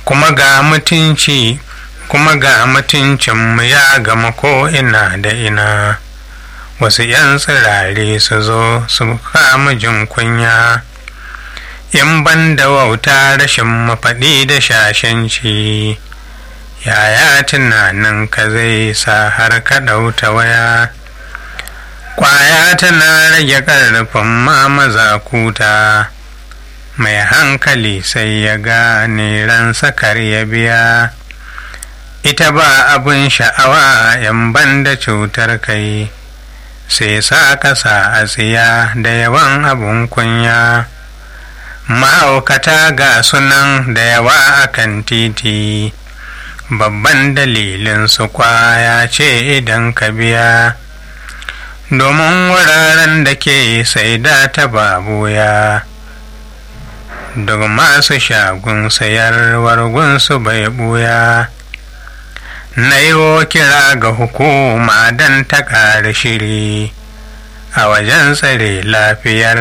kuma ga mutunci kuma ga mutuncinmu ya gama ko ina da ina wasu 'yan tsirare su zo su kama jin kunya in ban da wauta rashin mafaɗi da shashanci yaya tunanin ka zai sa har ka ɗauta waya ƙwaya tana rage ƙarfin ma mazakuta mai hankali sai ya gane ransa kar ya biya ita ba abin sha'awa yan banda cutar kai sai sa kasa a tsiya da yawan abun kunya ma'aukata ga sunan da yawa akan titi babban dalilin su kwaya ce idan ka biya domin wuraren da ke sai da ta babuya duk masu shagun sayarwar gunsu bai buya na yi kira ga hukuma don ta ƙara shiri a wajen tsare lafiyar